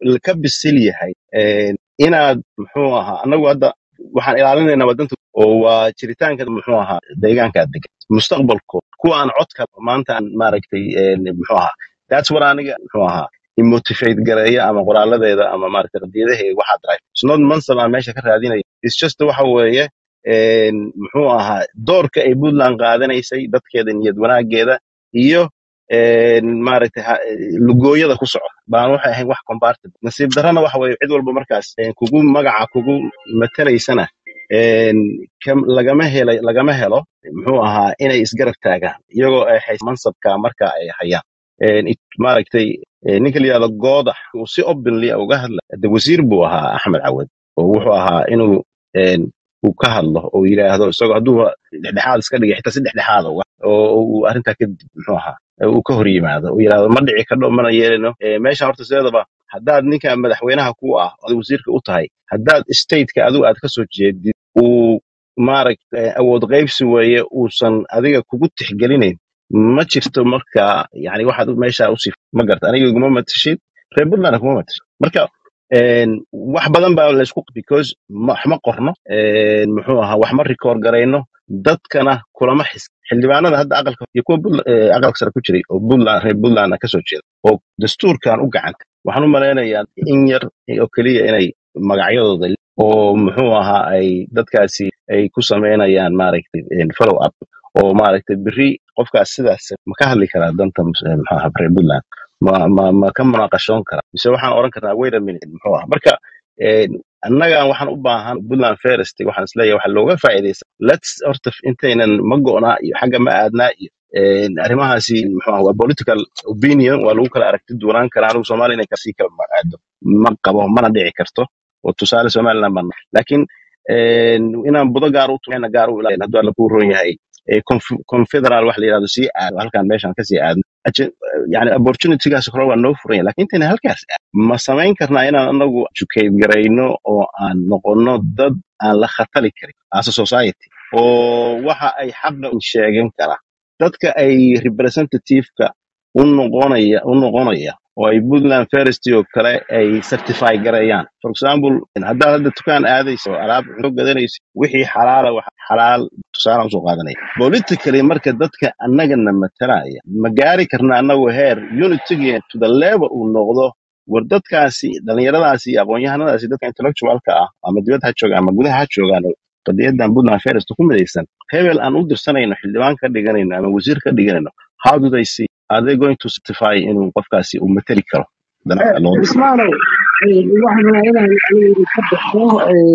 ka bisil yahay een, inaad muxuu ahaa anagu hadda waxaan ilaalinaynaa wadanta oo waa jiritaanka muxuu ahaa deegaanka degan mustaqbalkooda kuwa aan codka maanta aan maaragtay een, muxuu ahaa that's what aniga muxuu ahaa imotivate gareeya ama qoraaladeeda ama maaragtay qadiyadaheeda waxaa drive it's not mansab aan meesha ka raadinaya it's just waxa weeye een, muxuu ahaa doorka ay puntland qaadanaysay dadkeeda niyad wanaageeda iyo een, maaragtay ha- lugooyada ku socda baan waxay ahayn wax compartable nasiib darrana waxa weeye cid walba markaas een, kugu magaca kugu matalaysana een, kam- lagama helay lagama helo muxuu ahaa inay isgarab taagaan iyagoo ay hays mansabka marka ay hayaan Een, it- maaragtay ee, ninka la yidhahdo goodax uu si openly ah uga hadla de wasiir buu ahaa axmed cawad oo wuxuu ahaa inuu een, uu ka hadlo oo yidhaahdo isagoo hadduu dhexdhexaad iska dhigay xitaa si dhexdhexaada uga oo uu arrintaa kadib muxuu ahaa ee uu ka hor yimaado uu yidhaahdo ma dhici kadho mana yeelino Ee, meesha horta sideedaba haddaad ninka madaxweynaha ku ah oo wasiirka u tahay haddaad stateka adigu aad ka soo jeedid uu maaragtay awood qaybsi weeye uusan adiga kugu tixgelinayn ma jirto marka yani waxaad u- meesha usii ma garta aniga iguma matashid reer puntland kuma matashid marka een, wax badan baa laysku because ma- wax ma qorno een, muxuu ahaa wax ma rikoor garayno dadkana kulama xis xildhibaanada hadda aqalka iyo kuwa Puntla- ee, aqalka sare ku jiray oo puntland reer puntland kasoo jeeda oo dastuurkan u gacanta waxaan u malaynayaa in yar oo keliya inay magacyadooda oo muxuu ahaa ay dadkaasi ay ku samaynayaan maaragtay een, follow up oo maaragtay beri qofkaas sidaas ma ka hadli karaa danta mus- eh, muxuu ahaa reer puntland ma ma ma ka munaaqashoon karaa mise waxaan oran karnaa wait a minute muxuu ahaa marka een, annagan waxaan u baahan puntland first waxaan isleeyahay waxa looga faa'iidaysa lets horta intaynan ma go'naa iyo xagga ma aadnaa iyo een, arrimahaasi muxuu ahaa waa political opinion waa lagu kala aragti duwanaan karaa anigu soomaaliya inay kasii kala ma aado ma qabo mana dhici karto oo tusaale somaliland baan laakiin een, inaan budo gaar u tuhayna gaar u ilaalin hadduu alla kuu roon yahay ee conf- confederal wax la yidhahdo sii aado halkan meeshan kasii aadno Aje- yani opportunitygaas hore waa noo furan yahay laakiin intayna halkaas aad ma samayn karnaa inaan anagu educate garayno oo aan noqono dad aan la khatali karin as a society oo waxa ay xaqa u sheegan kara dadka ay representative-ka u noqonaya u noqonaya oo ay puntland ferristy oo kale ay certify garayaan for example haddaad hadda dukaan aadayso oo alaab cunto gadanayso wixii xalaala wax xalaal tusaale usoo qaadanaya politically marka dadka annagana matalaya ma gaari karna annagu heer unitygeen to the level uu noqdo war dadkaasi dhallinyaradaasi iyo aqoon-yahanadaasi dadka intellectualka ah ama dibadda ha joogaan ama gudaha ha joogaan oo qadiyadan puntland ferris ku midaysan hebel aan u dirsanayno xildhibaan ka dhiganayno ama wasiir ka dhiganayno how do they see are they going to certify inuu qofkaasi uu matali karo danaha loo diro ismaalow waxaan rabaa inaan aniga ka baxo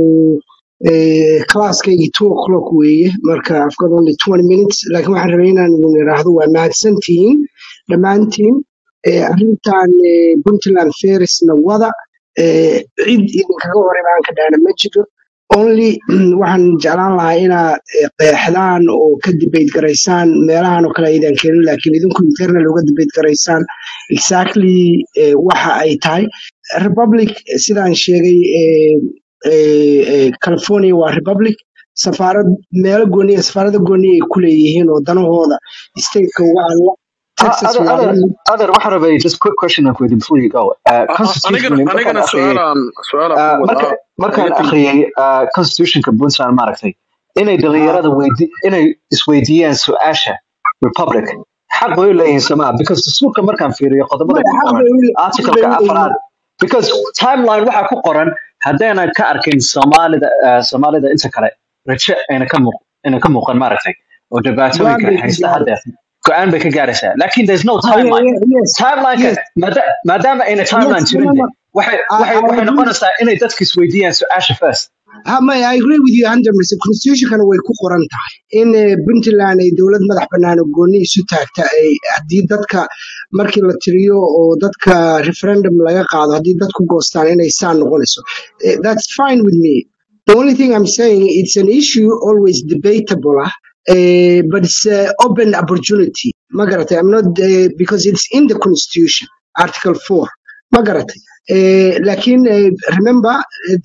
classkaygii two o'clock weeye marka i've got only twenty minutes laakiin waxaan rabaa inaan idin idhaahdo waa mahadsantihiin dhammaantiin Eh, arrintan eh, puntland ferrisna wada eh, cid idinkaga hor imaan ka dhahna ma jiro only waxaan jeclaan lahaa inaad eh, qeexdaan oo ka debate garaysaan meelahan oo kale aydan keenin laakiin idinku internal uga debate garaysaan exactly eh, waxa ay tahay republic eh, sidaan sheegay eh, eh, eh, california waa republic safaarad meelo gooniya safaarada gooniya ay ku leeyihiin oo danahooda stateka uga hadla Uh, texas other, waa other, la mid other, waxaan rabay just quick question aan ku weydiin before you go. Uh, anigana constitutionally markaan anigana akhriyay su-aalaan su-aalaan uh, ku marka wadaa markaan ayatin akhriyay uh, constitutionka puntland maaragtay inay ah, dhalinyarada weydi inay isweydiiyaan su-aasha republic xaq bay u leeyihiin somaa because dastuurka markaan fiiriyo qodobada maya ku xaq qoran bay u le- xaq articleka bay u leeyihiin afraad because timeline waxaa ku qoran haddaanan ka arkin soomaalida uh, soomaalida inta kale rajo ayna ka muuq ayna ka muuqan maaragtay oo go-aan dhibaatooyinka bay ka haysta gaareen hadda go-aan bay ka gaaraysaa lakin there's no Ah, yeah, timeline yeah, yes timelineka yes maada- maadaama ayna yes timeline no jirin no de no waxay I, waxay I waxay agree noqonaysaa inay dadka isweydiiyaan su-aasha first ha maya I agree with you 100% constitutionkana way ku qoran tahay in eh, puntland ay dowlad madax bannaan oo gooni isu taagta ay haddii dadka markii la tiriyo oo dadka referendum laga qaado haddii dadku goostaan inay saa noqonayso Eh, that's fine with me the only thing I'm saying it's an issue always debatable ah eh, but it's an open opportunity ma garatay I'm not uh, because it's in the constitution article 4 ma garatay Eh, laakiin eh, remember eh,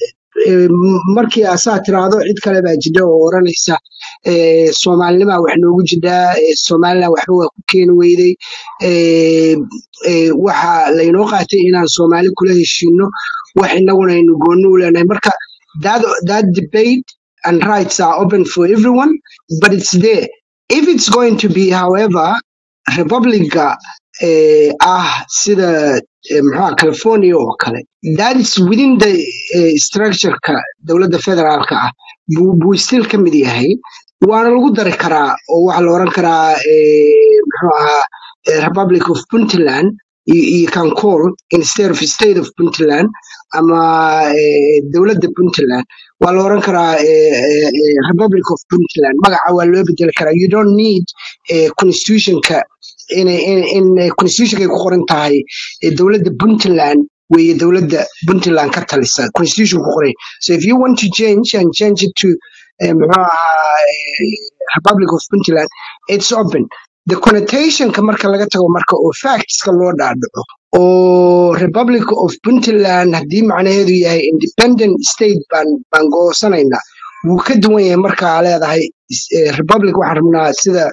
eh, m- markii asaa tiraahdo cid kale baa jidha oo oranaysa eh, soomaalinimaa wax noogu jidhaa eh, somalilan waxba waa ku keeni weyday eh, eh, waxa laynoo qaatay inaan soomaali kula heshiino wax inaguna aynu goonni u leenahay marka that, that debate and rights are open for everyone but it's there if it's going to be however republica eh, ah sida eh, maxaa california oo kale that is within the eh, structure-ka dowladda federaalka ah buu buu still ka mid yahay waana lagu dari karaa oo waxaa la oran karaa eh, muxuu ahaa eh, republic of puntland you, you can call instead of state of puntland ama eh, dowladda puntland waa la oran karaa eh, eh, eh, republic of puntland magaca waa loo bedeli karaa you don't need eh, constitutionka in, in, in eh, constitutionkay ku qoran tahay eh, dowladda puntland weeye dowladda puntland ka talisa constitution ku qoran so if you want to change and change it to eh, muxuu ahaa eh, republic of puntland it's open the connotationka marka laga tago marka oo factska loo dhaadhaco oo republic of puntland haddii macnaheedu yahay independent state baan baan goosanaynaa wuu ka duwan yahay markaa leedahay is- eh, republic waxaan rabnaa sida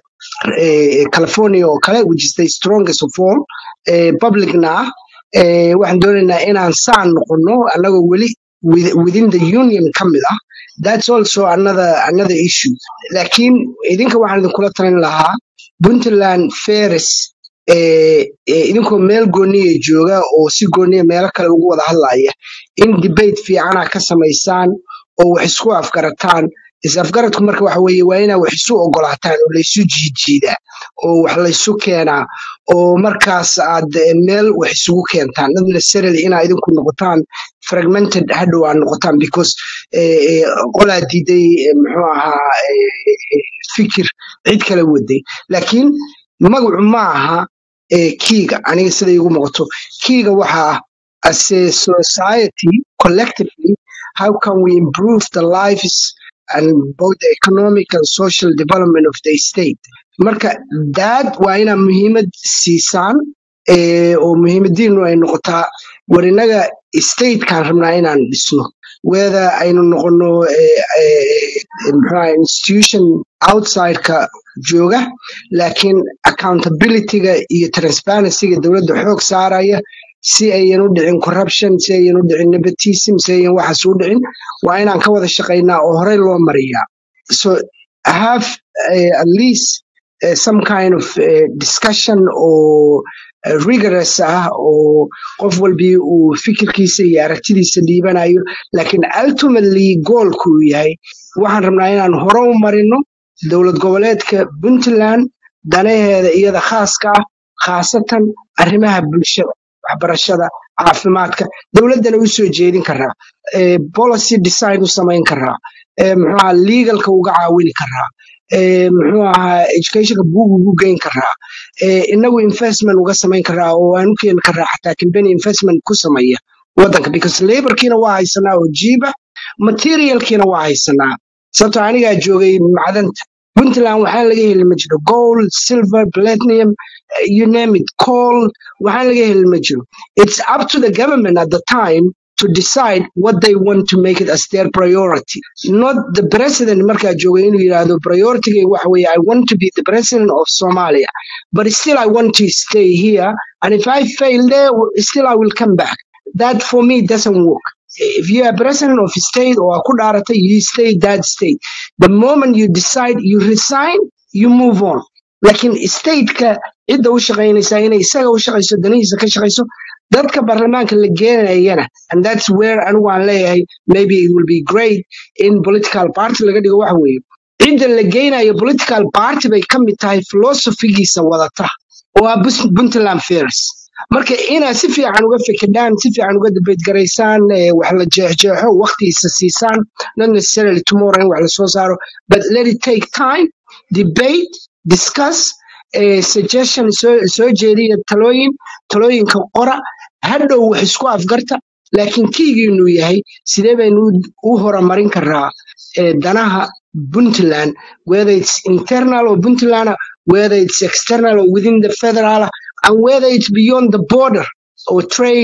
eh, california oo kale which is the strongest of all eh, publicna ah eh, waxaan doonaynaa inaan saan noqono annagoo weli with- within the union ka mid ah that's also another another issue laakiin idinka waxaan idinkula talin lahaa puntland ferris eh, eh, idinkoo meel gooniya jooga oo si gooniya meelo kale ugu wada hadlaya in debate fiicana ka samaysaan oo wax isku afgarataan is afgaradku marka waxa weeye waa inaa wax isu ogolaataan oo laysu jiijiidaa oo wax laysu keenaa oo markaas aad eh, meel wax isugu keentaan not necessarily inaa idinku noqotaan fragmented hadhow aad noqotaan because eh, eh, qolaa diiday eh, muxuu ahaa eh, eh, fikir cid kala waday laakiin magacu ma aha eh, kiiga aniga sida igu muuqato kiiga waxaa as a society collectively how can we improve the lives and both the economic and social development of the state marka daad waa inaa muhiimad siisaan eh, oo muhiimadiinu ay noqotaa war inaga statekaan rabnaa inaan dhisno whether aynu noqono eh, eh, eh, muxuu ahaa institution outsideka jooga laakiin accountabilityga iyo transparencyga dowladda xoog saaraya si ayan u dhicin corruption si ayan u dhicin nepotism si ayan waxaas u dhicin waa inaan ka wada shaqaynaa oo horey loo mariyaa so have uh, at least uh, some kind of uh, discussion oo uh, rigorous ah oo qof walbii uu fikirkiisa iyo aragtidiisa dhiibanayo laakiin ultimately goalku uu yahay waxaan rabnaa inaan hore u marino dowlad goboleedka puntland danaheeda iyada khaaska ah khaasatan arrimaha bulshada waxbarashada caafimaadka dowladdana u soo jeedin karaa eh, policy decide u samayn karaa eh, muxuu ahaa legalka uga caawini karaa eh, muxuu ahaa educationka buug ugu geyn karaa eh, inagu investment uga samayn karaa oo aan u keeni karaa xataa company investment ku sameeya wadanka because laborkiina waa haysanaa oo jiiba materialkiina waa haysanaa sababtoo anigaa joogay macdanta puntland waxaan laga heli ma jiro gold silver platinum eh, you name it coal waxaan laga heli ma jiro it's up to the government at the time to decide what they want to make it as their priority not the president markaa joogay inuu yidhaahdo priority waxa weeye i want to be the president of somalia but still i want to stay here and if i fail there still i will come back that for me doesn't work if you are president of a state or ku dhaarata you stay that state the moment you decide you resign you move on laakiin stateka cidda u shaqaynaysaa inay isaga u shaqayso danihiisa ka shaqayso dadka baarlamaanka la geenayana and that's where anigu aan leeyahay maybe it will be great in political party laga dhigo waxa weeye cidda la geynayo political party bay ka mid tahay philosophigiisa wadata oo ah Bus- puntland fairs marka inaad si fiican uga fikidhaan si fiican uga dabeedgaraysaan eh, wax la jeexjeexo waqtigiisa siisaan not necessarily tomorrow in wax lasoo saaro but let it take time debate discuss eh, suggestion soo soo jeediya talooyin talooyinka qora hadhow wax isku afgarta laakiin kiigiinu yahay sidee baynu u u horumarin karaa eh, danaha puntland whether it's internal or puntland whether it's external or within the federal and whether it's beyond the border or trade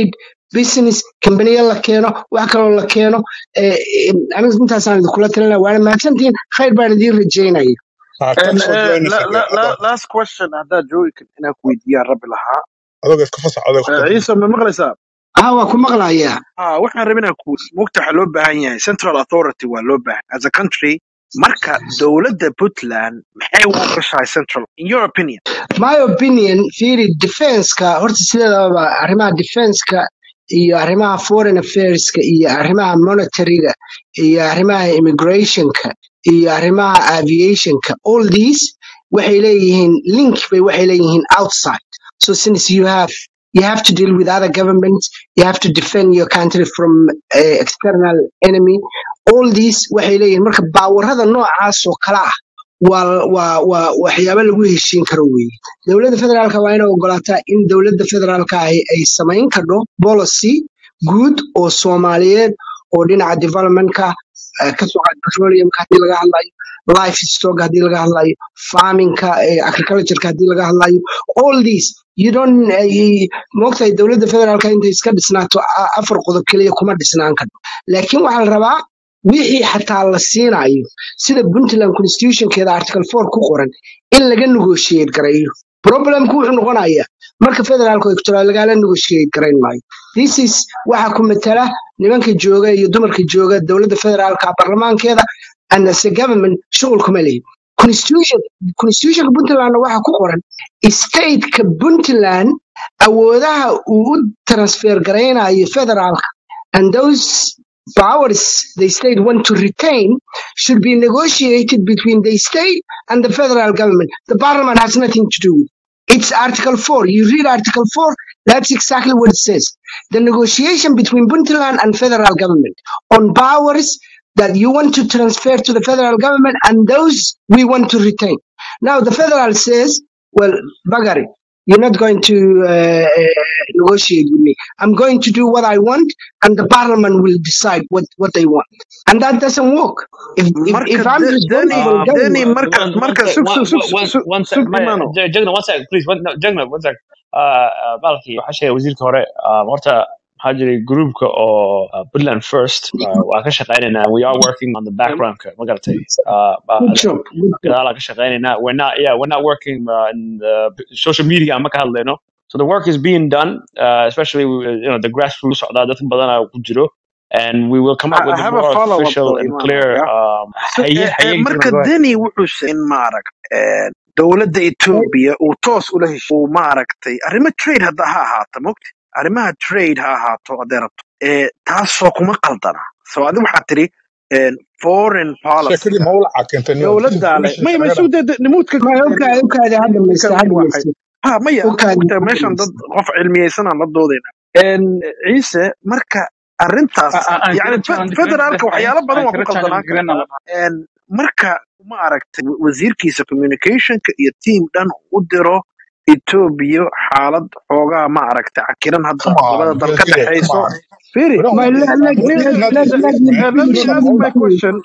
business kambaniya la keeno wax kaloo la keeno eh, eh, aniga intaasaan idinkula talinaya waana mahadsantihiin khayr baan idiin rajaynaya Ah, And thanks for uh, joining us la, la, again. la, Adoo last question haddaad joogi kartid inaan ku weydiiyaan rabbi lahaa adoo iska fasax adoo iska Eh, fasax. ciise ma maqlaysaa ah waa ku maqlayaa ah waxaan rabin inaan ku mugta waxaa loo baahan yahay central authority waa loo baahan as a country marka dowladda puntland maxay u ogashahay central in your opinion my opinion fiiri defenska horta sideedaba arrimaha defenska iyo arrimaha foreign affairska iyo arrimaha monetaryga iyo arrimaha immigrationka iyo arrimaha aviationka all these waxay leeyihiin link bay waxay leeyihiin outside so since you have you have to deal with other governments you have to defend your country from uh, external enemy all these waxay leeyihiin marka baawarada noocaas oo kala ah waa waa waa waxyaabo lagu heshiin karo weeye dowladda federaalka waa inay ogolaataa in dowladda federaalka ahi ay samayn kardho policy guud oo soomaaliyeed oo dhinaca developmentka eh, ka soo qaad petroleumka haddii laga hadlayo life stock haddii laga hadlayo farmingka eh, agricultureka haddii laga hadlayo all these you don't eh, moogtahay dowladda federaalka intay iska dhisnaato a- afar qodob keliya kuma dhisnaan karto laakiin waxaa la rabaa wixii xataa la siinayo sida puntland constitutionkeeda article four ku qoran in laga negotiate gareeyo problemku wuxuu noqonayaa marka federaalku ay ku tiraa lagala negotiate garayn maayo this is waxa ku matala nimanka jooga iyo dumarka jooga dowladda federaalka baarlamaankeeda and as a government shughul kuma lehin constitution constitutionka puntlandna waxa ku qoran stateka puntland awoodaha uu u transfer garaynayo federaalka and those powers the state want to retain should be negotiated between the state and the federal government. The parliament has nothing to do with it. It's Article 4. You read Article 4, that's exactly what it says. The negotiation between Puntland and federal government on powers that you want to transfer to the federal government and those we want to retain. Now, the federal says, well, Bagari, you're not going to uh, uh, negotiate with me. I'm going to do what I want, and the parliament will decide what, what they want. And that doesn't work. If, if, marka if I'm de- deni responsible Um, deni government, uh, marka one, one marka sec, sug one, sug sug one, sug one sec, sug my, imano J- Jagna, one sec, please, one, no, Jagna, one sec. Uh, uh, Balki, waxaa sheegay wasiirka hore, um, horta waxaa jiray groupka oo uh, Puntland First, uh, waa ka shaqeynaynaa, we are working on the background, ma garatay, uh, good uh, job, good job. gadaal aan ka shaqeynaynaa, we're not, yeah, we're not working uh, in the social media ma ka hadlayno, so the work is being done, uh, especially, uh, you know, the grassroots socdaa, dad badan aa ku jiro, and we will come I, up with I a have a more follow up official though and imano clear, yeah um, so haye, eh, eh, haye, marka Jagna, go ahead. deni wuxuu sheegay in maaragta eh, dowladda etoobiya uu toos ula heshiy uu maaragtay arrimo trade hadda ha ahaato mogta arrimaha trade ha ahaato hadday rabto eh, taasoo kuma qaldana so adi waxaad tiri eh, foreign sheekadii policy mawlaca keentay niyo dowladdaa le information maya ma naga sug de nimuudka Ma ogaadi ogaadi ha dhamaysta ninkan ha wuu waxay dhamaysta ha maya ogaadi mogta ha meeshan dad dhamaysta qof cilmiyeysan aan la doodayna En, ciise marka arrintaas aan yani kala challenge gareyn federaalka waxyaalo badan aan waa ku kala challenge qaldanaan gareyn kartaa En, marka ma aragtay wa- wasiirkiisa communicationka iyo team dhan u diro etoobiya xaalad xoogaa ma aragtay cakiran hadda come labada on dal ka Yazire come dhexayso on firi we don't My, want let, this let, man ni- this is let, not let, Yazire let me man eh, let this me is finish.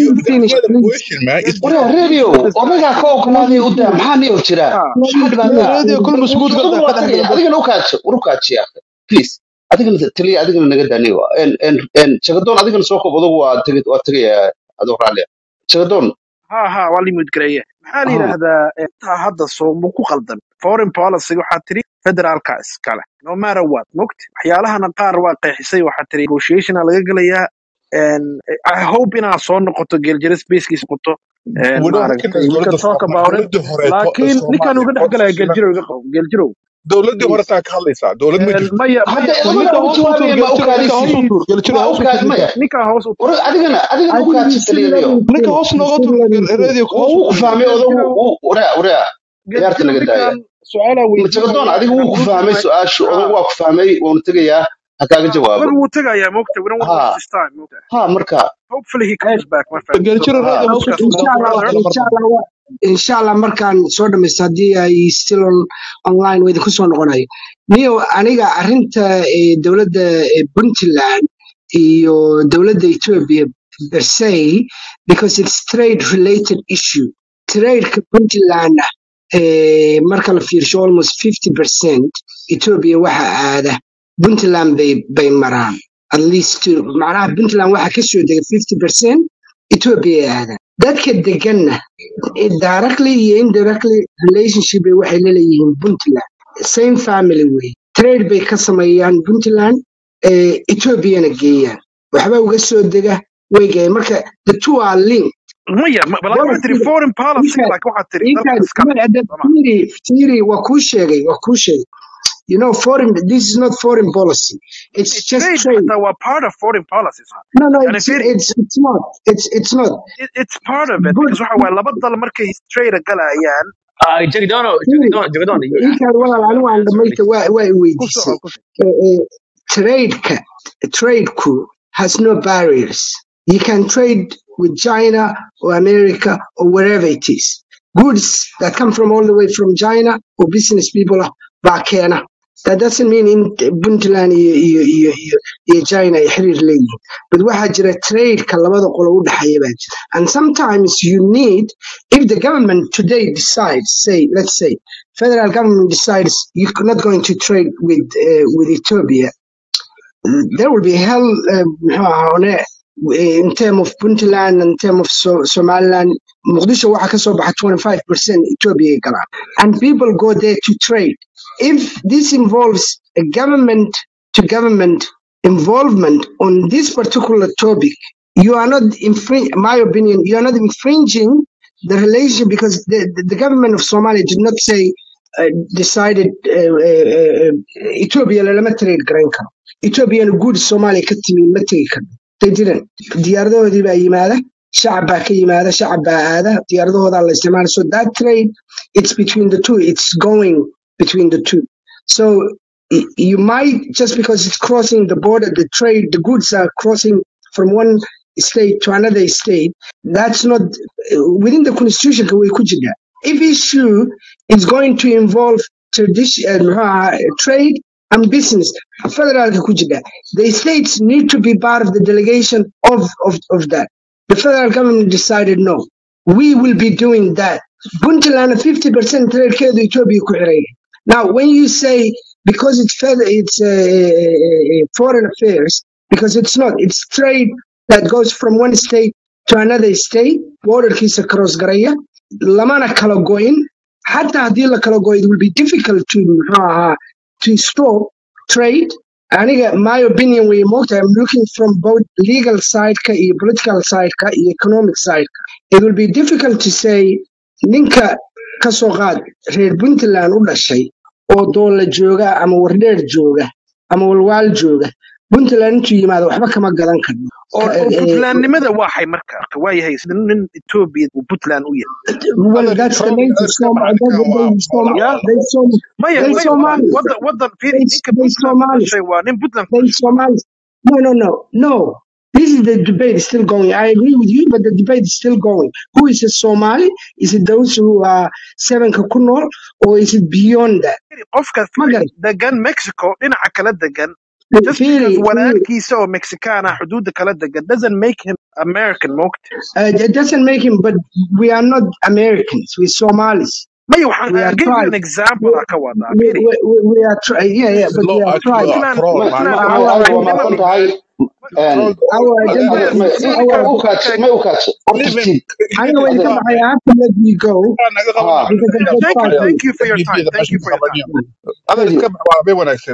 not Let ask me mawlaca my finish, you question answer please. the question man Yes, it's waryaa yes, just radio odagaa ka ogolaaday u daa maxaa niyo jira ha maxaa Let me dhibaataa radio finish. kul masbuud shaqadu galda waa ka dhex tagaya gala adigana u kaajo war u kaajiya please adigana taliya adigana naga daaniyo shaqadoon adigana soo koob adugu waa tegi waa tegaya adoo raalliya shaqadoon ha ha waa limid gareeye maxaa la aha yidhaahdaa eh, taa hadda soo ma ku qaldan foreign policy waxaa tiri federaalka iskale no matter what mogti waxyaalahana qaar waa qeexisay waxaa tiri negotiationa laga gelayaa En, i hope inaad soo noqoto geeljire spacekiisa noqoto En, we don't maaragtay recognize we can dowladda talk Soomaaliya about it dowladda hore laakiin ninkan Soomaaliya uga dhex oo galaya fashilantay geeljirow iga qabo geeljirow dowladdii hore please taa ka hadlaysaa dowlad ma En, jirto maya hadda maya war odagana ninka u hoos u jawaabaya tuur ma u geeljirow ninka hoos kaadisi u tuur geeljirow ma hoos u u tuur kaad ninka maya ninkan hoos u war tuur adigana adigana I u think you kaadsi should let taliyanayo him ninka finish. hoos You nooga should tuur let him finish. radio waa hoos u wuu ku tuur fahmay odagu geeljirow wuu waraa waraa ciyaarta geeljirow naga daaya ninkan su-aalaa shaqadoon weydiinaya adigu and wuu I'm ku losing fahmay my su-aashu ha odagu waa ku fahmay waanu tegayaa ha kaaga ha jawaabo odaga wuu tegayaa mogta we don't want to ha waste his time mogta ha marka hopefully he Eh, comes back my friend so geeljirow ha radio I'll hoos u discuss tuur more inshallah kala brother kala mar inshallah wa- inshallah markaan soo dhamaysto haddii ay still on, online way idinku soo noqonayo niyo aniga arrinta eh, dowladda eh, puntland iyo dowladda ethiopia per se because it's trade related issue tradeka puntland eh, marka la fiirsho almost 50 percent ethiopia waxa aada puntland bay bay maraan at least macnaha puntland waxaa ka soo dega fifty percent ethiopia ay aadaan dadka deganna eh, directly iyo indirectly relationship bay waxay la leeyihiin puntland same family way trade bay ka sameeyaan puntland eh, ethiopiana geeyaan waxba uga soo dega way geeyaan marka the two are linked maya ma- laakiin waxaa tiri Policy- foreign policy ninka- laakiin waxaa tiri ninka- dalka iskale ninka- Soma. theory theory waa kuu sheegay waa kuu sheegay you know foreign this is not foreign policy it's just trade trade حتى هو part of foreign policies no no يعني it's فيري it's it's not it's it's not it- it's part of it good because waxa waaye laba dal markay trade galayaan Ah, Jagadono, theory Jagadono, Jagadono. you inkaan walaal anigu aan answer dhamaysta waa waa i ku weydiisay soco ku soco Eh, eh, trade-ka trade-ku has no barriers you can trade with China or America or wherever it is goods that come from all the way from China or business people ah, baa keena that doesn't mean in Puntland iyo iyo iyo iyo iyo China ay xiriir leeyihiin but waxaa jira trade-ka labada qolo u dhexeeya baa jira and sometimes you need if the government today decides say let's say federal government decides you're not going to trade with uh, with Ethiopia there will be hell uh, muxuu ahaa one in term of Puntland in term of so Somaliland Mogadishu waxaa ka soo baxa 25% Ethiopia ay galaan and people go there to trade if this involves a government to government involvement on this particular topic you are not infring my opinion you are not infringing the relationship because the, the, the government of Somalia did not say uh, decided uh, uh, uh, Ethiopia lama trade garan karo Ethiopian good Somalia ka timi ma tegi karno they didn't diyaaradahoodii baa yimaada shacab baa ka yimaada shacab baa aada diyaaradahoodaa la isticmaala so that trade it's between the two it's going between the two so y- you might just because it's crossing the border the trade the goods are crossing from one state to another state that's not within the constitution ka way ku jirtaa if issue is going to involve tradition uh, trade and business federaalka ku jira the states need to be part of the delegation of, of, of that the federal government decided no we will be doing that puntland 50% tradekeedu ethiopia ku xiran yahay. now when you say because it's fed- it's uh, foreign affairs because it's not it's trade that goes from one state to another state borderkiisa cross garaya lamana kala goyn xataa haddii la kala goyo it will be difficult to muxuu ahaa to stop trade aniga my opinion way moogtahay i'm looking from both legal side-ka iyo political side-ka iyo economic side-ka it will be difficult to say ninka ka soo qaad reer puntland u dhashay oo doolla jooga ama wardheer jooga ama walwaal jooga puntland intuu yimaado waxba kama gadan karno oo Ka- oo eh, puntlandnimada waxay marka waa yahay sida nin ethiopia uu puntland u yahay well هذا that's the الترول nature هذا Som- الكلام they, كان they, Som- ولا ya they, Som- maya they maya Somalis wadan wadan firi they, ninka they puntland u Somalis dhashay waa nin puntland ku they dhashay Somalis. No, no, no, no. This is the debate is still going. I agree with you, but the debate is still going. Who is a Somali? Is it those who are seven kakunor, or is it beyond that? Firi, qofka firi Magan, degan mexico dhinaca kala degan just Firi, because Firi, walaalkiisa oo mexican ah xuduuda kala degan doesn't make him american moogta uh, it doesn't make him, but we are not Americans. We're Somalis. maya waxaan We I'll are give you an tribes. example ah ka wadaa We, firi we, we, we are tri- yeah, yeah, This is but law we are actually tribes. a puntland ma troll ma puntland ma Our, adiga waa our, mahadsan tribnimadu tahay troll our adiga agenda هذا ma is ninka our. u kaaj ninka ma u kaaj horta leave him tid I leave know him when you come, adiga I have to let you go naga ha qabanaa because I've Yeah, got thank you five thank minutes. you for your b time b da thank meesha you for your time qabanaya هذا Firi, iska bax waa bay wanaagsan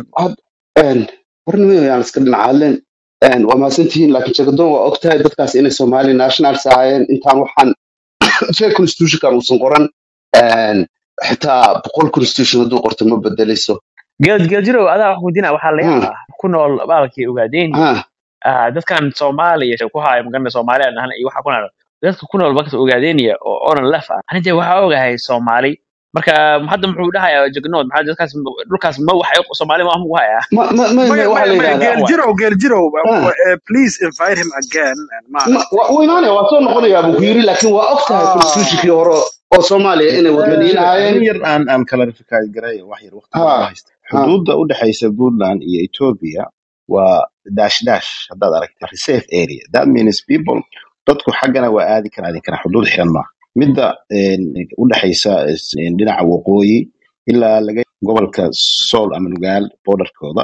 warnimo yaan iska dhinacaaleen waa mahadsantihiin laakiin jagadoon waa ogtahay dadkaas inay somali nationals ahaayeen intaan waxaan shee constitutionkan uusan qoran een, xitaa boqol constitution hadduu qorto ma bedelayso geel geel jirow adaa wax weydiina waxaa la Hmm, yaabaa ku nool baalkii ogaadeen ha, ah, dadkan soomaaliya ku haya magana soomaaliya dhahan iyo waxa ku nool dadka ku nool bakta ogaadeenaya oo onan lef ah aninte waxaa ogahay soomaali marka hadda muxuu dhahayaa jagnood maxaa dadkaas dhulkaas ma waxay soomaali ma ku haya ma ma ma ma maya waxaa maya la maya yidhahdaa geeljirow geeljirow ha, uh, please invite him again and ma maaragtay wa- wuu imaanaya waa soo noqonayaa buu ku yiri laakiin waa ogtahay constitutionkii ah hore oo soomaaliya inay wadaniyiin jira ahaayeen arrin yar aan aan clarify garay wax yar waqtiga ha uma haysta ha xuduudda u dhexaysa puntland iyo ethiopia waa dash dash haddaad aragta reserve area that means people dadku xaggana waa aadi karaan aadi karaan xuduud xiran maaha midda een, u dhexaysa is- een, dhinaca waqooyi ilaa laga gobolka sool ama nugaal borderkooda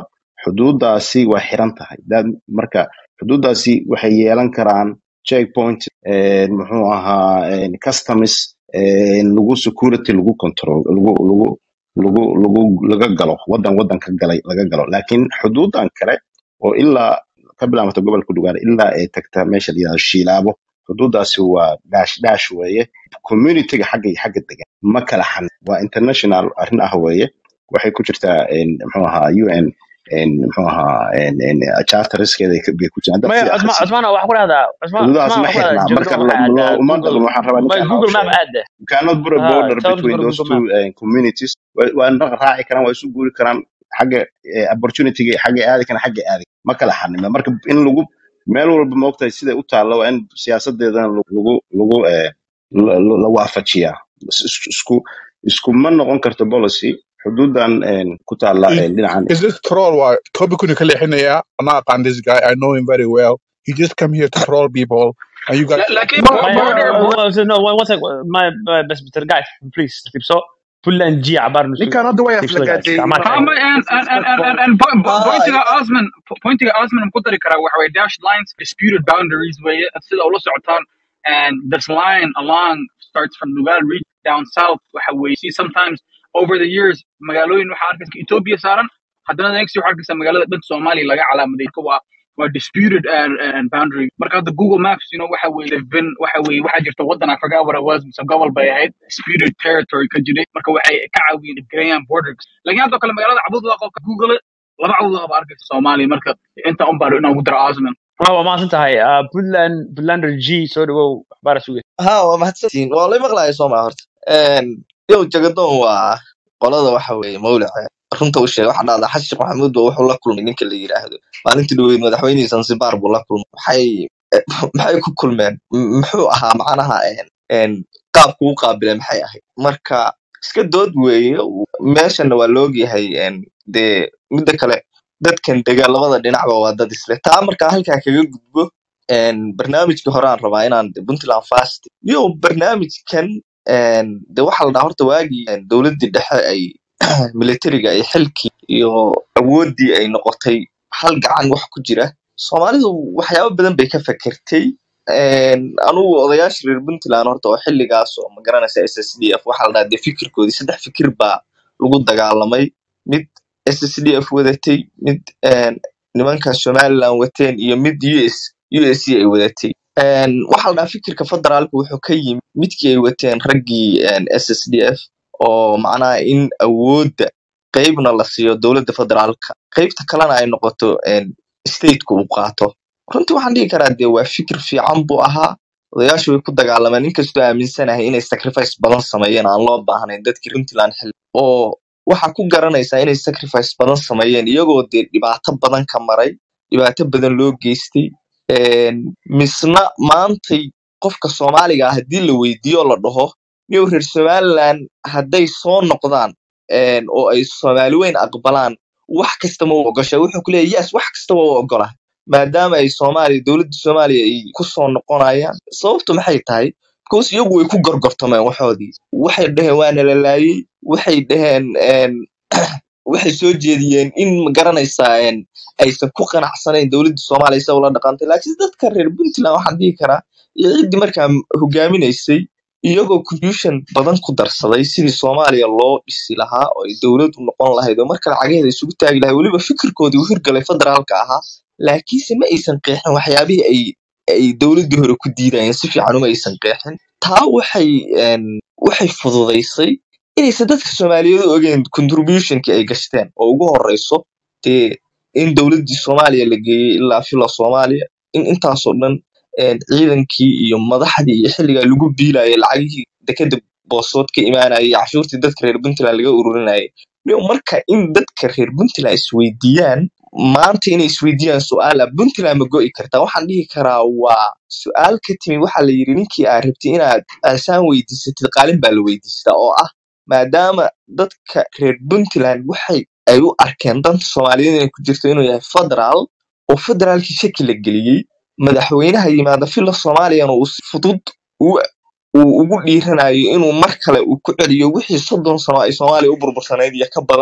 xuduudaasi waa xiran tahay That- marka xuduudaasi waxay yeelan karaan checkpoint eh, muxuu ahaa eh, customs eh, lagu security lagu control lagu lagu lagu lagu laga galo wadan wadan ka galay laga galo laakiin xuduudan kale oo ilaa ka bilaabata gobolka dhugaale ilaa ay tagta meesha la yidhahdo shiilaabo xuduudaasi waa dhaash dhaash weeye communityga xagga iyo xagga degan ma kala xan waa international arrin ah weeye waxay ku jirtaa en, muxuu ahaa un en, muxuu ahaa en, en, charterskeeda ay ka- bay ku jiraan dad maya sii cusmaan akhrisid cusmaan waxaa ku dhahdaa cusmaan xuduudaas cusmaan ma waxaa ku dhahdaa xirnaa marka jogdon waxay lo- aadaa lo- uma google waxaan rabaa may ninkaan google oo map sheegay aade you cannot put a ha border tell them to between go to those google two map uh, communities Wa- waa na raaci karaan waa isu guuri karaan xagga eh, opportunity-ga xagga aadi karaan xagga aadi ma kala xanima marka in lagu meel walba maogtahay siday u taalla waa in siyaasadeedana lagu lagu eh, la la- la waafajiyaa Is- is- isku isku ma noqon karto policy xuduudan eh, ku taalla Is, eh, dhinacan is this troll? Why? Kobe couldn't clear him. I'm not on this guy. I know him very well. He just come here to troll people, and you guys. لا- لكن Ma- my border ma- border uh, no one one sec my my- بس بترجع please so puntland g عبارة نسو ninkan hadda way تكسو guys aflagaadeeyey كمان ها marka ما and and and and and, and po- po- pointiga Osman pointiga Osman ku dari karaa waxa way dashed lines disputed boundaries way sida ula socotaan and this line along starts from Nugal reach down south waxa way see sometimes over the years magaalooyin waxa arkaysa Ethiopia saaran haddana next waxa arkaysa magaalada dhan Soomaaliya laga calaamaday ka waa waa disputed and, and boundary marka hadda Google Maps you know waxa way they've been waxa way waxa jirta wadan I forgot what it was mise gobol bay ahayd disputed territory ka jiray marka waxay ka caawiyeen Graham borders laakiin hadda kale magaalada cabud waa qofka Google it, laba cabud waa arkaysa Soomaaliya marka inta un baa inaan ugu daro Osman waa mahadsan tahay uh, puntland puntlander g soo dhawow waxbaara suge ها waa mahadsantihiin waa la maqlaaya soo maa horta Een, yow jagadoon waa qolada waxa weeye mawlaca runta u sheega waxa dhahda xasan sheekh maxamuud baa wuxuu la kulmay ninka la yiraahdo maalintii dhaweyd madaxweynihii zanzibar buu la kulmay maxay maxay ku kulmeen M- muxuu ahaa macnaha een een qaabku u qaabilay maxay ahayd marka iska dood weeye meeshana waa laogyahay een dee midda kale dadkan dega labada dhinacba waa dad isle taa markaa halkaa kaga gudbo een barnaamijkii hore aan rabaa inaan de puntland fast yo barnaamijkan een de waxaa la dhahaa horta waagii een dowladdii dhexe ay militariga ay xilkii iyo awooddii ay noqotay hal gacan wax ku jira soomaalidu waxyaabo badan bay ka fekertay een anugu odayaasha reer puntland horta oo xilligaas oo magaranaysa s s d f waxaa la dhahaa de fikirkoodii saddex fikir baa lagu dagaalamay mid s s d f wadatay mid een nimanka somaliland wateen iyo mid us USC ay wadatay Een, waxaa la dhahaa fikirka federaalka wuxuu ka yimid midkii ay wateen raggii een, SSDF oo macnaha in awoodda qeybna la siiyo dowladda federaalka qeybta kalena ay noqoto een, stateka uu qaato runtii waxaan dhihi karaa dee waa fikir fiican buu ahaa odayaashu way ku dagaalameen inkastoo aaminsanahay inay sacrifice badan sameeyeen aan loo baahnayn dadkii puntland xil oo waxaa ku garanaysaa inay sacrifice badan sameeyeen iyagoo dee dhibaato badan ka maray dhibaato badan loo geystay een, misna maantay qofka soomaaliga ah haddii la weydiiyo oo la dhaho niyow reer somaliland hadday soo noqdaan een, oo ay soomaali weyn aqbalaan wax kasta ma u ogosha wuxuu ku leeyahay yes wax kasta waa u ogolahay maadaama ay soomaaliya dowladda soomaaliya ay ku soo noqonayaan sababtu maxay tahay because iyagu way ku gorgortameen waxoodii waxay dhaheen waana la laayay waxay dhaheen een, waxay soo jeediyeen in ma garanaysaa een, aysan ku qanacsanayn dowladda soomaaliya sida ula dhaqantay laakiin dadka reer puntland waxaan dhihi karaa iyo ciddii markaa hogaaminaysay iyagoo contribution badan ku darsaday sidii soomaaliya loo dhisi lahaa oo ay dowlad u noqon lahayd oo marka lacageeda isugu taagi lahayd weliba fikirkoodii u hirgalay federaalka ahaa laakiinse ma aysan qeexin waxyaabihii ay ay dowladdii hore ku diidayeen si fiican uma aysan qeexin taa waxay een, waxay fududaysay inaysan dadka soomaaliyeed u ogeyn contributionkii ay gashteen oo ugu horeyso dee in dowladdii soomaaliya la geeyey ilaa fila soomaaliya in intaasoo dhan een, ciidankii iyo madaxdii iyo xilligaa lagu biilayay lacagihii dekeda boosood ka imaanayay iyo cashuurtii dadka reer puntland laga ururinayay Niyow marka in dadka reer puntland isweydiiyaan maanta inay isweydiiyaan su-aala puntland ma go'i kartaa waxaan dhihi karaa waa su-aal ka timi waxaa la yidhi ninkii aad rabtay inaad aasaan weydiisatid qaalin baa la weydiistaa oo ah maadaama dadka reer puntland waxay ay u arkeen danta soomaaliyeed inay ku jirto inuu yahay federaal oo federaalkii shaki la geliyey madaxweynaha yimaada fila soomaaliyana uu si fudud u uu ugu dhiiranayo inuu mar kale uu ku celiyo wixii soddon sano ay soomaaliya u burbursanayd iyo ka badan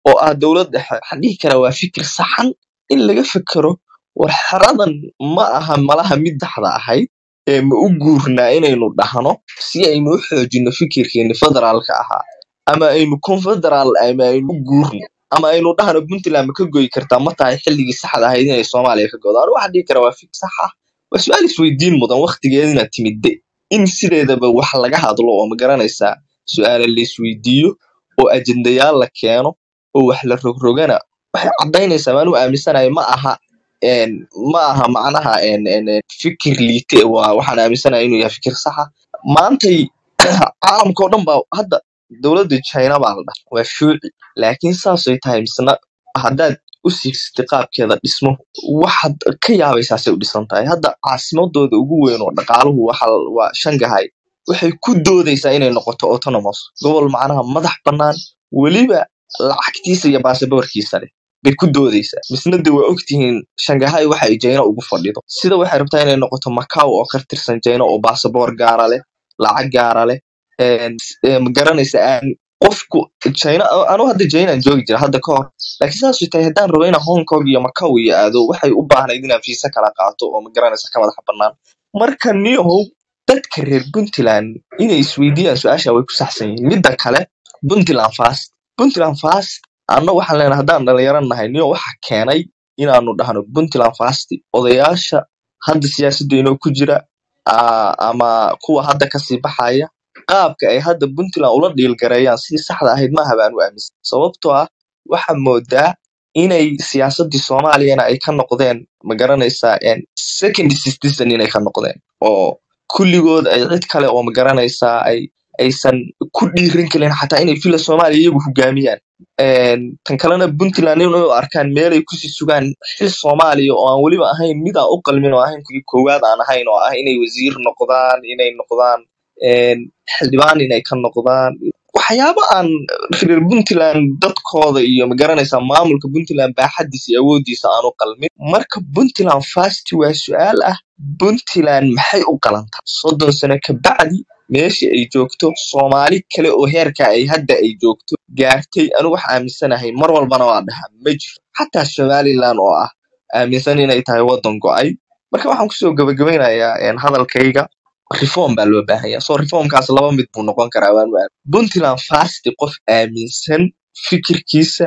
oo ah dowlad dhexe waxaan dhihi karaa waa fikir saxan in laga fekero war xeradan ma aha malaha mid daxda ahayd ee ma u guurnaa inaynu dhahno si aynu u xoojino fikirkeeni federaalka ahaa ama aynu confederal ama aynu u guurno ama aynu dhahno puntland ma ka goyi kartaa ma tahay xilligii saxda ahayd inay soomaaliya ka godo anigu waxaan dhihi karaa waa fikir sax ah waa su-aal isweydiin mudan waktigeedina timidde in sideedaba wax laga hadlo oo ma garanaysaa su-aala la isweydiiyo oo ajendayaal la keeno oo wax la rogrogana waxay caddaynaysaa maanuu aaminsanahay ma aha een, ma aha macnaha een, een, een, fikir liite waa waxaan aaminsanahay inuu yahay fikir saxa maantay caalamka oo dhan baa hadda dowladda china baa la dhaha waa shuuci laakiin saasay tahay misna haddaad u siirsatay qaabkeeda dhismo waxaad ka yaabaysaasay u dhisan tahay hadda caasimadooda ugu weyn oo dhaqaaluhu waxa waa shangahay waxay ku doodaysaa inay noqoto autonomous gobol macnaha madax bannaan weliba lacagtiisa iyo baasaboorkiisa leh bay ku doodaysaa misna de waa ogtihiin shangahay waxa ay jayna ugu fadhido sida waxay rabtaa inay noqoto macau oo ka tirsan jayna oo baasaboor gaara leh lacag gaara leh een, ee, ma garanaysa aan qofku china anu hadda jaynaan joogi jira hadda ka hor laakiin saasay tahay haddaan rabo inaan hong kong iyo macau iyo aado waxay u baahnayd inaan fiisa kala qaato oo ma garanaysa ka madaxa bannaan marka niyahow dadka reer puntland inay isweydiiyaan su-aasha way ku saxsan yihiin midda kale puntland fast puntland fast anna waxaan leenahay haddaan dhalinyaro nahay niyo waxa keenay inaanu dhahno puntland fast odayaasha hadda siyaasadda inoo ku jira aa, ama kuwa hadda kasii baxaya qaabka ay hadda puntland ula dhiilgareeyaan sidii saxda ahayd maaha baan u aaminsan sababtoo ah waxaa moodaa inay siyaasaddii soomaaliyana ay ka noqdeen ma garanaysaa een, second citizen inay ka noqdeen oo kulligood ay cid kale oo ma garanaysaa ay aysan ku dhiiran karin xataa inay fila soomaaliya iyagu hogaamiyaan Een, tan kalena puntland inay u arkaan meelay kusii sugaan xil soomaaliya oo aan weliba ahayn mid aan u qalmin oo ahayn kuwii koowaad aan ahayn oo ah inay wasiir noqdaan inay noqdaan een, xildhibaan inay ka noqdaan waxyaabo aan reer puntland dadkooda iyo ma garanaysaa maamulka puntland baaxadiisa iyo awoodiisa aan u qalmin marka puntland fast waa su-aal ah puntland maxay u qalantaa soddon sano ka bacdi meesha ay joogto soomaali kale oo heerka ay hadda ay joogto gaartay anigu wax aaminsanahay mar walbana waa dhahaa ma jiro xataa somaliland oo ah aaminsan inay tahay waddan go'ay marka waxaan kusoo gabagabeynayaa een, hadalkayga reform baa loo baahan yahay so reformkaas laba mid buu noqon karaa waan waa puntland fast qof aaminsan fikirkiisa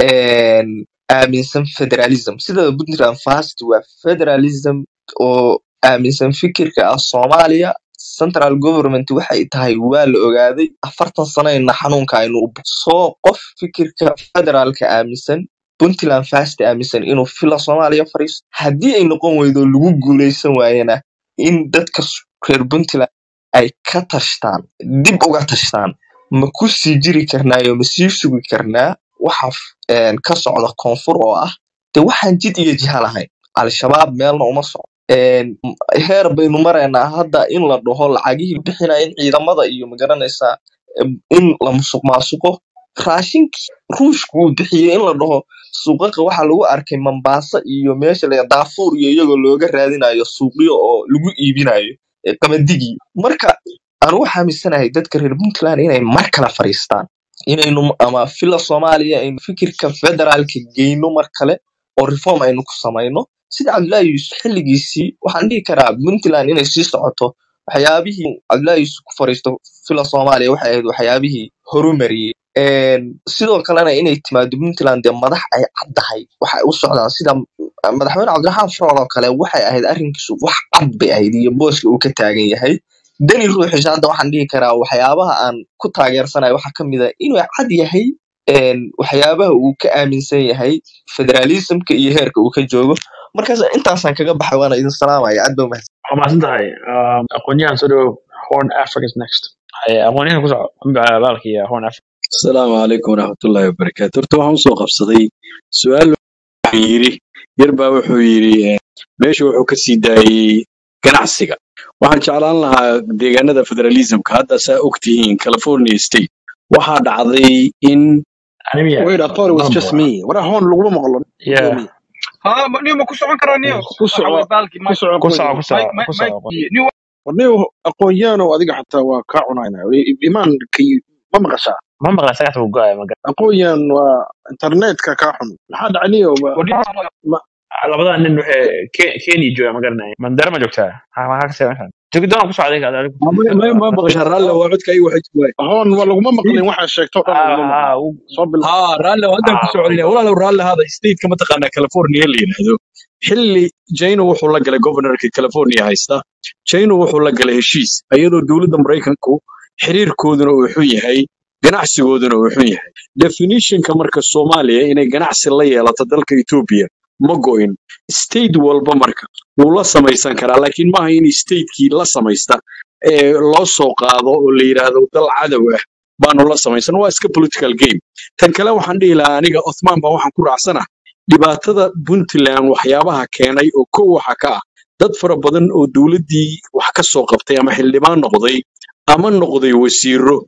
een, aaminsan federalism sida puntland fast waa federalism oo aaminsan fikirka ah soomaaliya central government waxay tahay waa la ogaaday afartan sanayna xanuunka aynu u soo qof fikirka federaalka aaminsan puntland fast aaminsan inuu fila soomaaliya fariisto haddii ay noqon weydo lagu guuleysan waayana in dadka s- reer puntland ay ka tashtaan dib uga tashtaan ma ku sii jiri karnaayo ma sii sugi karnaa waxa f- een, ka socda koonfur oo ah de waxaan jid iyo jiha lahayn al-shabaab meelna uma socdo Een, m- heer baynu maraynaa hadda in la dhaho lacagihii bixinaya in ciidamada iyo magaranaysaa em, in la musuq maasuqo raashinkii ruushku uu bixiyey in la dhaho suuqaqa waxaa lagu arkay Mombasa iyo meesha la Darfur iyo iyagoo looga raadinayo suuqyo oo lagu iibinayo ee qamandigii marka anu waxaa aaminsanahay dadka reer Puntland inay mar kale fariistaan inaynu ama fila Soomaaliya aynu fikirka federaalka geyno mar kale oo reform aynu ku samayno sida Cabdullaahi Yuusuf xilligiisii waxaan dhihi karaa Puntland inay sii socoto waxyaabihii Cabdullaahi Yuusuf ku fariisto fila Soomaaliya waxay ahayd waxyaabihii horumariyey Een, sidoo kalena inay timaado Puntland dee madax ay caddahay waxay u socdaan sida madaxweyne Cabdiraxmaan Farool oo kale waxay ahayd arrinkiisu wax cad bay ahayd iyo booska uu ka taagan yahay dani ruuxiisa hadda waxaan dhihi karaa waxyaabaha aan ku taageersanayo waxaa ka mid ah inuu cad yahay een, waxyaabaha uu ka aaminsan yahay federalismka iyo heerka uu ka joogo markaas intaasaan kaga baxay waana idin salaamaya aad baa umahadsan waa mahadsan tahay Um, aqoonyahan soo dhawow horn africa is next Ay, aqoonyahan ku soco baalki horn africa asalaamu calaykum waraxmatullaahi wabarakaatu horta waxaan usoo qabsaday su-aal wuxuu yidhi yar baa wuxuu yidhi eh, meesha wuxuu ka sii daayey ganacsiga waxaan jeclaan lahaa deegaanada federalismka hadda saa ogtihiin california state waxaa dhacday in animiya Wait, I thought it was just mambo me. What a horn laguma maqlo. yeah Gudoomiye. ها نيو ما كسو عنكرا نيو Ku waxa way soco baalki ku mike soco ku soco aqoonyahan. ku soco mike ku mike soco mike niyo Warniyo aqoonyahan oo adiga xataa waa kaa cunayna. Imaan ka ma maqashaa? ma maqla sagata uu go'aya maga aqoonyan waa internetka kaa xun maxaa dhacniyo labadaa nin waxay Ke- kenya jooga ma garanaya mandara ma joogtaa Ha- maxaa ka sii meeshan joogidaan ku socday ka adigu ma ma maqashaa raalle waa codka ay waxay waay hoon waa laguma maqlin waxaa sheegto dhan laguma ha maqlin ha soo bil ها رالي هذا ha كسو علينا ولا لو رالي هذا ستيت كما تقانا كاليفورنيا اللي ينهدو حلي جاينو وحو لقى جوفرنر كاليفورنيا هايستا جاينو وحو لقى هشيس ايضا دولة مريكانكو حرير كودنا وحوي هاي ganacsigooduna wuxuu yahay definitionka marka soomaaliya inay ganacsi la yeelato dalka etoobiya ma go'in state walba marka wuu la samaysan karaa laakiin maaha in statekii la samaysta ee loo soo qaado oo la yidhaahdo dal cadow ah baanu la samaysan waa iska political game tan kale waxaan dhihi lahaa aniga othman baa waxaan ku raacsana dhibaatada puntland waxyaabaha keenay oo kow waxa ka ah dad fara badan oo dowladdii wax ka soo qabtay ama xildhibaan noqday ama noqday wasiiro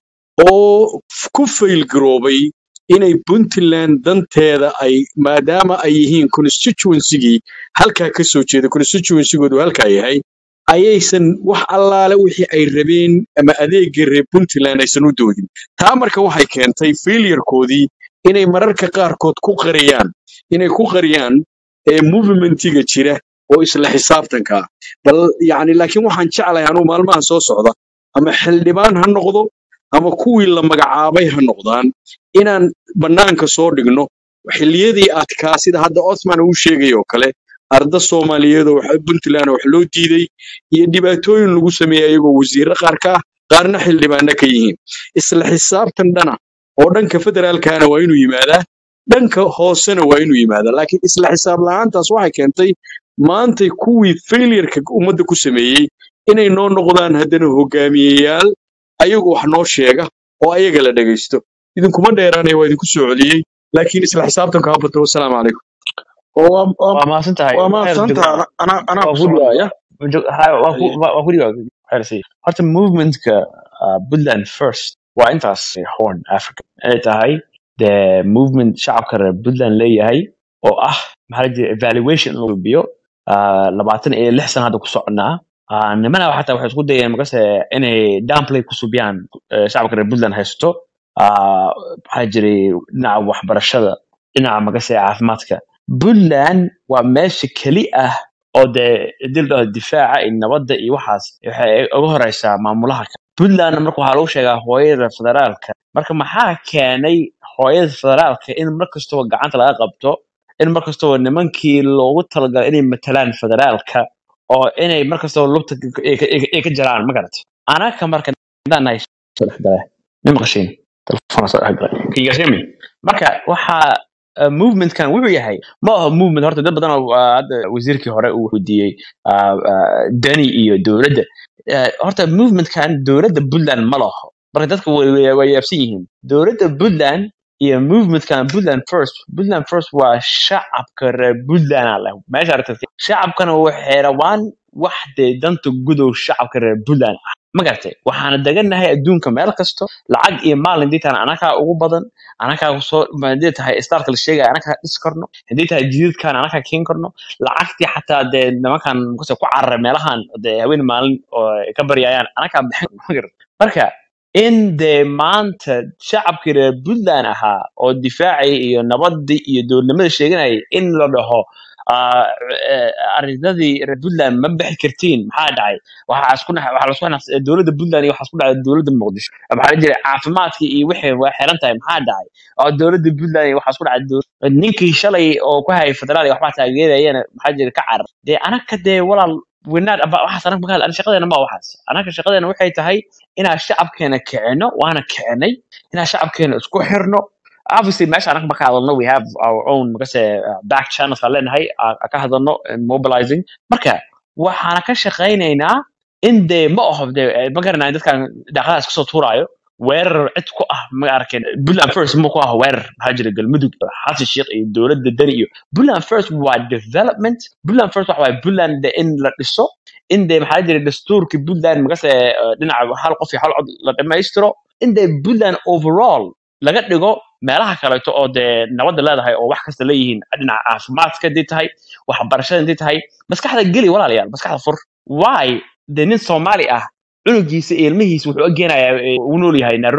oo f- ku fail garoobay inay puntland danteeda ay maadaama ay yihiin constituencygii halkaa ka soo jeeda constituencygoodu halkaa yahay ayaysan wax allaale wixii ay rabeen ama adeegga reer puntland aysan u doodin taa marka waxay keentay failurkoodii inay mararka qaarkood ku qariyaan inay ku qariyaan ee movementiga jira oo isla xisaabtanka ah bal yacni laakiin waxaan jeclahay anuu maalmahan soo socda ama xildhibaan ha noqdo ama kuwii la magacaabay ha noqdaan inaan bannaanka soo dhigno xilliyadii adkaa sida hadda Othman uu sheegay oo kale arda Soomaaliyeed oo wax Puntland wax loo diiday iyo dhibaatooyin lagu sameeyay ayagoo wasiirro qaar ka ah qaarna xildhibaano ka yihiin isla xisaabtan dhana oo dhanka federaalkana waa inuu yimaadaa dhanka hoosena waa inuu yimaadaa laakiin isla xisaab la'aantaas waxay keentay maantay kuwii failureka ummadda ku sameeyey inay noo noqdaan haddana hogaamiyeyaal ayagu wax noo sheega oo ayaga la dhegaysto idinkuma dheeraanaya waa idinku soo celiyey laakiin isla xisaabtanka ha bato wasalaamu calaykum oo waa waa waa mahadsan tahay waa waxyar mahadsantaha joogna anaa anaa waa ku ku soconaya dhigaa ha waa ku Haye. waa waa ku dhigaa waxyar sii horta movementka uh, Puntland first waa intaas horn Africa inay tahay the movement shacabka reer Puntland leeyahay oo ah maxaa la jira evaluation in lagu biyo labaatan iyo lix sana hadda ku soconaa Ah, nimana xataa waxay isku dayeen makase inay downplay ku subiyaan eh, shacabka reer Puntland haysto Ah, maxaa jiray dhinaca waxbarashada dhinaca makase caafimaadka Puntland waa meesha keli ah oo dee dil difaaca iyo nabadda iyo waxaas waxay uga horeysaa maamulaha kale. Puntland marka waxaa lagu sheegaa hooyada federaalka marka maxaa keenay hooyada federaalka in mar kastaba gacanta laga qabto in mar kastaba nimankii loogu talagalay inay matalaan federaalka oo inay mar kastaba lugta ka- ay ka- ay ka ay ka jaraan ma garat anaka marka hadaan nahay soo dhex galay ma maqashiin telefoon soo dhex galay can you guys hear me marka waxaa uh, movementkan wuxuu yahay ma aha movement horta dad badan oo uh, hadda wasiirkii hore uu weydiiyey uh, uh, dani iyo dowladda Uh, horta movementkan dowladda puntland ma laho marka dadka way way- way yaabsan yihiin dowladda puntland iyo movementkan puntland first puntland first waa shacabka reer puntland aa leh meesha aragtay shacabkana waxay rabaan wax dee danta gudow shacabka reer puntland ah ma garatay waxaana degannahay adduunka meel kasto lacag iyo maalin hadii tahay anakaa ugu badan anakaa soo hadii tahay starka la sheegaya anakaa dhis karno hadii tahay jididkan anakaa keen karno lacagtii xataa dee nimankan mukase ku cararay meelahan dee haween maalin oo ay ka baryayaan anakaa bixin ma garat marka in dee maanta shacabkii reer puntland ahaa oo difaacay iyo nabadii iyo dowladnimada sheeganayay in la dhaho ah, eh, arrinadii reer puntland ma bixi kartiin maxaa dhacay waxaa isku nax- waxaa lasku nax- dowladda puntland iyo waxaa isku dhacay dowladda muqdisho maxaa la jiray caafimaadkii iyo wixii waa xiran tahay maxaa dhacay oo dowladda puntland iyo waxaa isku dhacay dow- ninkii shalay oo ku hayay federaal iyo waxbaa taageerayana maxaa jira ka carar dee anaka dee walaal winaad aba waxaas anaka makaal ana shaqadeena ma waxaas anaka shaqadeena waxay tahay inaan shacabkeena kicino waana kicinay inaan shacabkeena isku xirno obviously meesha anaka maka hadalno we have our own makase uh, back channels aan leenahay aan aan ka hadalno and mobilizing marka waxaana ka shaqaynaynaa in dee ma aho dee eh, ma garanayo dadkan daaqadaas kasoo tuuraayo weerar cid ku ah ma arkin puntland first ma ku ah weerar maxaa jira galmudug xasan sheekh iyo dowladda dani iyo puntland first waa development puntland first waxa waaye puntland de in la dhiso in dee maxaa jira dastuurka puntland magase eh, dhinaca hal qof iyo hal cod la dhammaystiro in dee puntland overall laga dhigo meelaha kaleeto oo dee nabadda leedahay oo wax kasta leeyihiin dhinaca caafimaadka hadii tahay waxbarashada hadii tahay maskaxda geli walaalayaal maskaxda fur why dee nin soomaali ah cunugiisa iyo ilmihiisa wuxuu ogeenayaa u nool yahay nairobi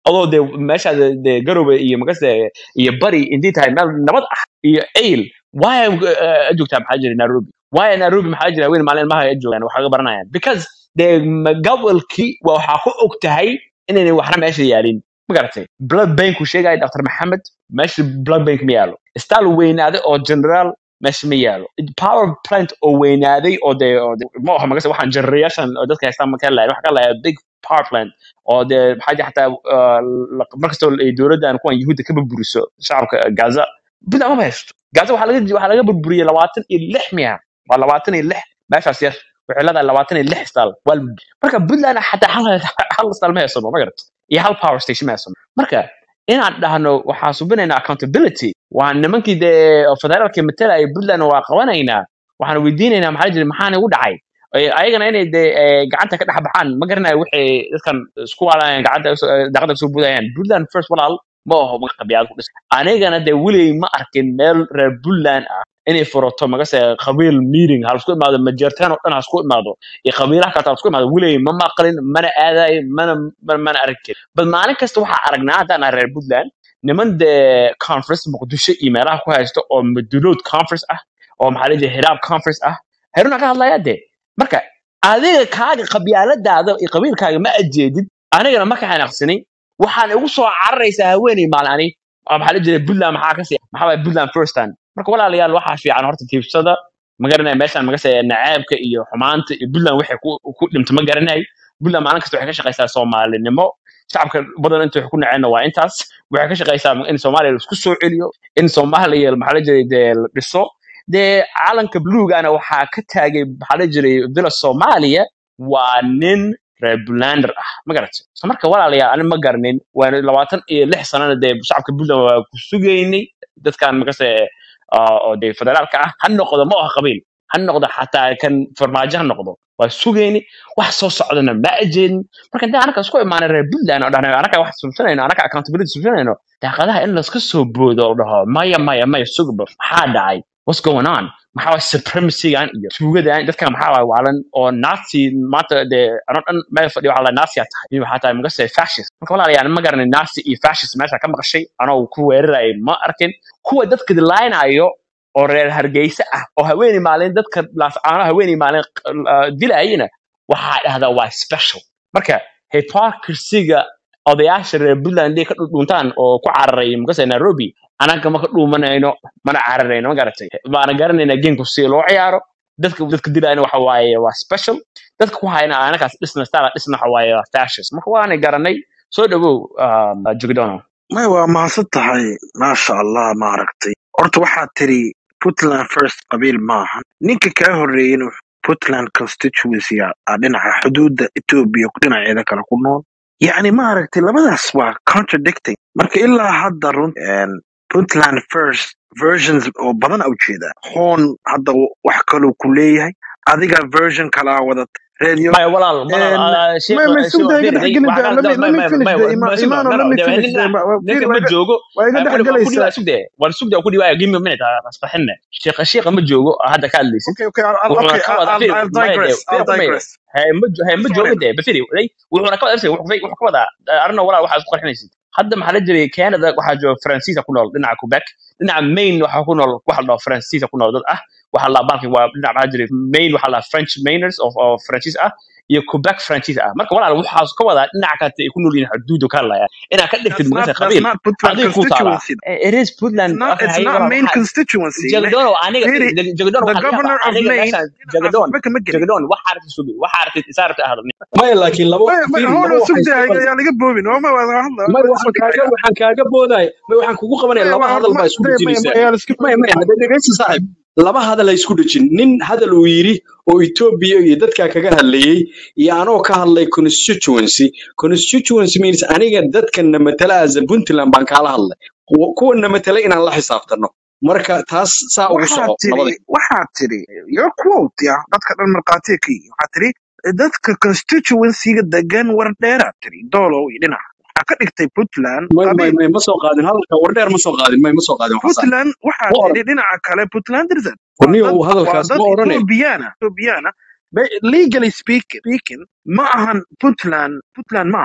adoo dee meesha dee garowe iyo makase iyo bari intii tahay meel nabad ah iyo ayl waaya joogtaa maxaa jira nairobi waaya nairobi maxaa jira haween maalin ilmaha ay joogaan wax kaga baranayaan because dee ma- gobolkii waa waxaa ku og tahay inaynay waxna meesha yaalin ma garatay blood banku sheegaya dr maxamed meesha blood bank ma yaalo staal weynaaday oo general meesha ma yaalo power plant oo weynaaday oo dee oo dee- ma aha magase waxaan generayaashan oo dadka haystaan ma ka lahayn waxaa ka lahayaa big power plant oo dee maxaa jira xataa uh, la- markastoo ay dowladdan kuwan yuhuudda ka burburiso shacabka gaza puntland maba haysto gaza waxaa laga waxaa laga burburiyey labaatan iyo lix miya waa labaatan iyo lix meeshaas yar waxay leedahay labaatan iyo lix staal waa la burburiyey. marka puntland xataa hal hal staal ma haysano ma garat iyo hal power station ma haysano marka inaan dhahno waxaa subinaynaa accountability waa nimankii dee federaalka matalaya puntland waa qabanaynaa waxaan weydiinaynaa maxaa jira maxaa igu dhacay Ay- ayagana inay dee eh, gacanta ka dhex baxaan ma garanayo waxay dadkan isku waalayan gacanta eh, daaqada soo budayaan puntland first walaal ma aho magac qabiyaad ku dhis anigana dee weligay ma arkin meel reer puntland ah inay furato magase qabiil meeting ha lasku imaado majeertaan oo dhan ha isku imaado iyo qabiilaha kale ha isku imaado weligay ma maqlin mana aadayo mana mana mana arkin bal maalin kasta waxaa aragnaa haddaan nahay reer puntland niman dee conference muqdisho iyo meelaha ku haysto oo madulood conference ah oo maxaa la jira hiraab conference ah heruna ka hadlaya dee marka adiga kaaga qabyaaladaada iyo qabiilkaaga ma ajeedid anigana ma ka xanaaqsanin waxaan igu soo cararaysaa haweeney maalin ani oo maxaa la jira puntland maxaa kasi maxaa waay puntland first time marka walaalayaal waxaa fiican horta tiibsada ma garanaya meeshaan magase nacaabka iyo xumaanta iyo puntland waxay ku ku dhimta ma garanayo puntland maalin kasta waxay ka shaqaysaa soomaalinimo shacabka badan inta wax ku naceenna waa intaas waxay ka shaqaysaa in soomaaliya laisku soo celiyo in soomaaliya maxaa la jiray dee la dhiso dee calanka bluugana waxaa ka taagay maxaa la jiray villa soomaaliya waa nin reer bulander ah ma garatay so marka walaalayaal ani ma garanin waana labaatan iyo lix sanana dee shacabka puntland waa ku sugaynay dadkan makase ah, oo dee federaalka ah ha noqdo ma aha qabiil ha noqdo xataa kan farmaajo ha noqdo waa sugayni wax soo socdana ma ajeedin marka intaan anaka isku imaanay reer puntland oo dhahna anaka wax subsanayno anaka accountability subsanayno daaqadaha in laska soo boodo oo dhaho maya maya maya sugba maxaa dhacay what's going on maxaa waay supremacygan iyo tuugadan dadkan maxaa waay waalan oo nazi maanta dee anoo dhan meel fadhiyo waxaa la nazi tahay iyo waxaa tahay magase fascist marka walaalayaal ma garanay nazi iyo fascist meesha ka maqashay anoo ku weerarayay ma arkin kuwa dadka dilaynayo oo reer hargeysa ah oo haweeney maalin dadka laascaano haweeney maalin uh, dilayina waxaa dhahdaa waa special marka hypocrisiga odayaasha reer puntland hadday ka dhudhuntaan oo ku cararay magase nairobi anaga ma ka dhuumanayno mana cararayno ma garatay waana garanayna gamku si loo ciyaaro dadka dadka dilayna waxa waaye waa special dadka ku hayna anakaas dhisna stala dhisna waxa waaye waa fascist marka waanay garanay soo dhawow um, jugdono may waa mahadsan tahay maasha allah maaragtay horta waxaad tiri puntland first qabiil maahan ninka kaa horreeyena puntland constituency a a dhinaca xuduudda etoobiya dhinaceeda kale ku nool yacni maaragtay labadaas waa contradicting marka ilaa hadda run een, puntland first versions oo badan a ujeedaa hoon hadda wax kaluu ku leeyahay adiga version kalaa wadata radio maya walaal walaal And ah, sheekh may may sheekh sugda iga fiiri dhex day gelin waxa da ka let me ma let ma me finish ma da ma Ima- ma Imano sugda let me no no finish ninka da fiir ninka waa ma iga joogo waa iga ah, dhex wuxuu ku gelaysaa dhiwaa sugde war sugda ku dhiwaa give me a minute ah, asbaxinna sheekh sheekh ma joogo ah, hadda ka hadlaysid okay okay I'll, I'll- wuxuuna okay ka I'll, wada I'll, fiir I'll maya de digress fiir I'll ku maya digress hay ma jo- hay ma sorry joogo de bafiri day wuxuuna ka wada fiir wuxuu wuxuu ka wada arna walaal waxa isku qarxinaysid hadda maxaa la jiray Canada waxaa jooga Faransiisa ku nool dhinaca Quebec dhinaca Maine waxaa ku nool waxa la dhaho Faransiisa ku nool dad ah waxa la balki waa dhinaca maxaa jiray Maine waxa la French Mainers of of Faransiis ah iyo Quebec Faransiis ah marka walaal waxaa ka wada dhinaca kale ay ku nool yihiin xuduudu ka hadlaya inaad ka dhigtid that's not magasa that's qabiil not Puntland adiga ku taala constituency it is it's Puntland not okay it's hay not walaal main waxaa constituency jagadoon aniga fiiri jagadoon the waxaa laga yaabaa governor of aniga Maine meeshaan dhinacaas jagadoon waxba kama gelin jagadoon waxaa aragtid sugi waxaa aragtid isaarta ahad maya laakiin laba may may fiiri hold laba on waxay sugda isku qaldan yaa laga boobin oo ma wada hadla may wada waxaan soo kaaga dhigaya waxaan kaaga boodaya may waxaan kugu qabanaya may laba waa hadal ma baa isku may may dhejinaysaa yaa iska maya maya hadda dhegaysta saaxib laba hadal ay isku dhejin nin hadal uu yidhi oo Ethiopia iyo dadka kaga hadlayay iyo anoo ka hadlay constituency constituency means aniga dadkan na matala as a Puntland baan kala hadlay Kuwa- kuwan na matala inaan la xisaabtano marka taas saa ugu waxaad soco tiri labada waxaad tiri your quote ya dadka dhan markhaatiga ka yihiin waxaad tiri dadka constituencyga degan war dheeraad tiri doolow iyo dhinac waxaa ka dhigtay puntland may may qabiil may ma soo qaadin hadalka wardheer ma soo qaadin may ma soo qaadin waxaa saaxib puntland waxaa ma oran tiri dhinaca kale puntlandersad waa warniyo dad waa hadalkaas dad ma orane ethoobiyaana ethoobiyaana Ba- legally speaking speaking ma ahan puntland puntland ma aha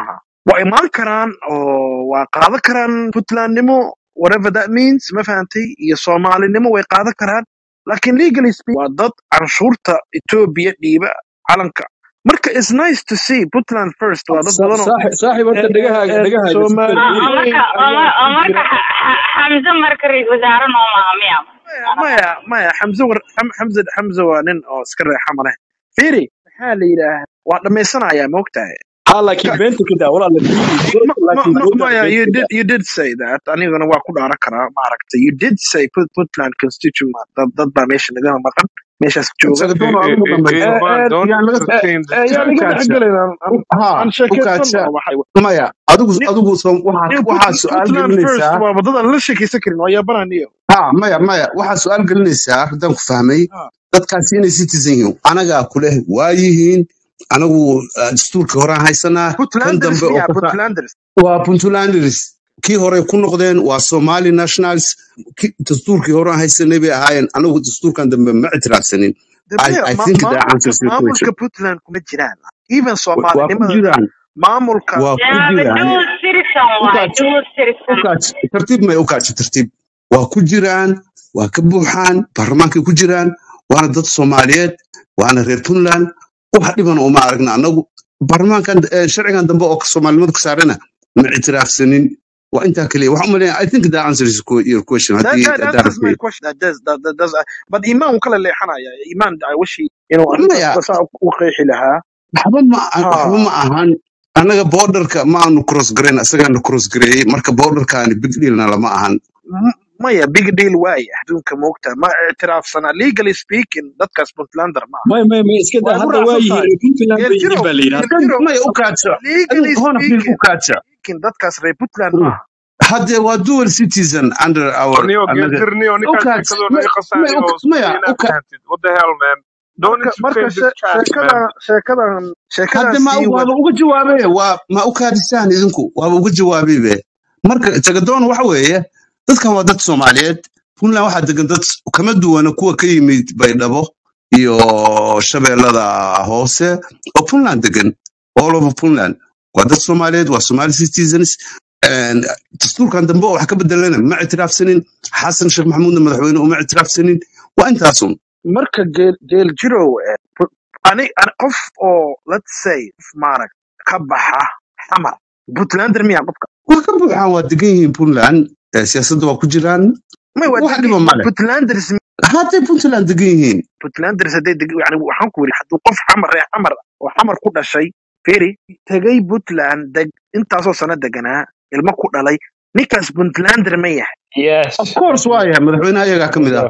waa imaan karaan oo waa qaadan karaan puntlandnimo whatever that means ma fahantay iyo soomaalinimo way qaadan karaan laakiin legally speak waa dad canshuurta etoobiya dhiiba calanka marka is nice to see puntland first waa dad badan oo saaxib saaxib horta dhegahaaga dhegahaaga si soomaali fiican oo fiiri marka oo ayaa mar- oo ku marka jira Xa- Xa- xamse marka ra-iisul wasaare noo maaha miya maya maya maya xamse war xam- xamse xamse waa nin oo iska reexa mane fiiri maxaa la yidhaah waa dhammaysanayaa ma ogtahay ha laakiin ka beenta kada walaala fiiri ma, doorka ma, laakiin ma, doorka maya beenta you kada did you did say that anigana waa ku dhaaran karaa maaragtay you did say put, puntland constituent dad, dad baa meesha nagama maqan meeshaas jooga sagadoon adigu dhamay Eh, Ivan, eh, don't yaan laga entertain eh, yaan iga dhex discussion. gelin aan aan- ha aan u sheekaysan kaadsa oo waxay maya adigu Ni- adigu so- waxaa niyo waxaa Put- su-aal puntland first gelinaysaa waa wadadaan la sheekaysan karin waa yaabananiyo ha maya maya waxaa su-aal gelinaysaa haddaan ku fahmay dadkaasi inay citizen yihiin anagaa kuleh waa yihiin anagu ah, dastuurka horaan haysanaa kan puntlanders dambe oo miya kasa puntlanders waa puntlanders kii hore ku noqdeen waa somali nationals ki- dastuurkii horaan haysanay bay ahaayeen anagu dastuurkan dambe ma ictiraafsanin I, dabeer I ma- think that maamulka answers your maamulka question puntland kuma jiraan even Wa- waa ku soomaalinimada jiraan maamulka waa ku yaaba jiraan dual citizen waaye ukaaj dual citizen ukaaj tartiib may ukaaj tartiib waa ku jiraan waa ka buuxaan baarlamaankay ku jiraan waana dad soomaaliyeed waana reer puntland wax dhiban uma aragna anagu baarlamaankan eh, sharcigan dambe oo soomaalinimada ka saarana ma ictiraafsanin waa intaa keliya waxaan umaleeyaa i think that answers your your question that, haddii that haddaan answers my rabtay question that does that, that does but imaan wuu kala leexanaya imaan I wish he inuu arrintaas maya saa u qeexi lahaa waxba ma waxba ha ma ahan annaga borderka ma aanu cross garayn asagaana cross gareeyey marka borderkaani big dealna lama ahan M- maya big deal waaya adduunka moogta ma ictiraafsana legally speaking dadkaas puntlander ma aha may may may iska daa waa igu hadda waa raacsan yihiin tahay reer puntland bay yihiin geeljirow baa la yidhi hadda geeljirow maya u kaadsa legally hona fil u speaking kaadsa speaking dadkaas reer puntland ma aha hadde waa dual citizen under our Neo, annaga Geeltirnio, u ninkaan kaadsa sheekadoo naga maya qasaaniyo oo isku maya day u inaad ka fahantid. What the hell, man? Don't marka marka entertain this she- trash, man. sheekadan sheekadan sheekadan hadde ma sii wad waaba uga jawaabay waa ma u kaadisaan idinku waaba uga jawaabay be marka tagadoon waxa weeye dadkan waa dad soomaaliyeed puntland waxaa degan dad kama duwana kuwa ka yimid baydhabo iyo shabeellada hoose oo puntland degan all over puntland waa dad soomaaliyeed waa somali citizens And dastuurkan dambe oo wax ka bedelana ma ictiraafsanin xasan sheekh maxamuudna madaxweyne uma ictiraafsanin waa intaasun marka geel geel jirow eh, pu- ani ani qof oo let's say qof maarag ka baxa xamar puntlander miya qofka waa ka buuxaan waa degan yihiin puntland Eh, siyaasadda waa ku jiraan may waa wax degi dhiba male puntlanders hadday puntland degan yihiin puntlanders hadday deg yani waxaan ku yidhi hadduu qof xamar reer xamar oo xamar ku dhashay feri tegay puntland deg intaasoo sano deganaa ilmo ku dhalay ninkaas puntlander ma yahay Yes. of course waa yahay madaxweynaha ayagaa ka mid ah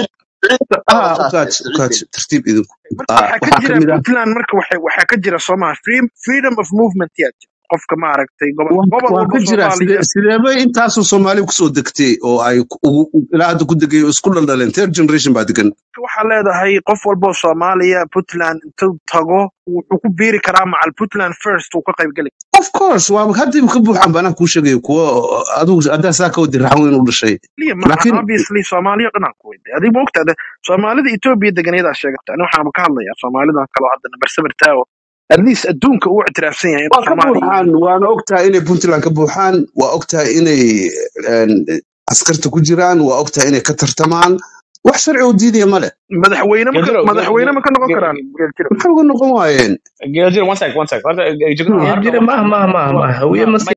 ah ukaaj ukaaj tartiib idinku marka Ah, waxaa ka waxaa ka jira mid ah puntland marka waxay waxaa ka jira soomaa freedom of movement yaa jira qofka maaragtay gobol waa gobol waa walba ka jira sidee soomaaliya sideebay intaasoo soomaali kusoo degtay oo ay ku- ugu- ugu- ilaa hadda ku degay oo isku dhaldhaleen third generation baa degan waxaa leedahay qof walba oo soomaaliya puntland intuu tago wuxuu ku biiri karaa macal puntland first uu ka qayb geli of course waa haddii ka buuxaan baan kuu sheegaya kuwa adigu haddaa saa ka wadi raxweyn u dhashay kaliya maahan laakiin obviously soomaaliya dhanaan ku weyday adiga ma ogtaada soomaalida etoobiya deganeedaa sheegata ani waxaan ka hadlayaa soomaalidan kaloo hadda nambar seven taawo at least adduunka uu ictiraafsan yahay waa inuu ka soomaaliya buuxaan waana ogtahay inay puntland ka buuxaan waa ogtahay inay een, askarta ku jiraan waa ogtahay inay ka tartamaan wax sharci oo diidaya male madaxweyne ma ka- Geeljiro, madaxweyne ma ka noqon Ge- karaan geeljiro maxay uga noqon waayeen Geeljiro, one sec, one sec. Horta, eh, Jignor, Geeljiro horta maaha maaha maaha maaha hawiye ma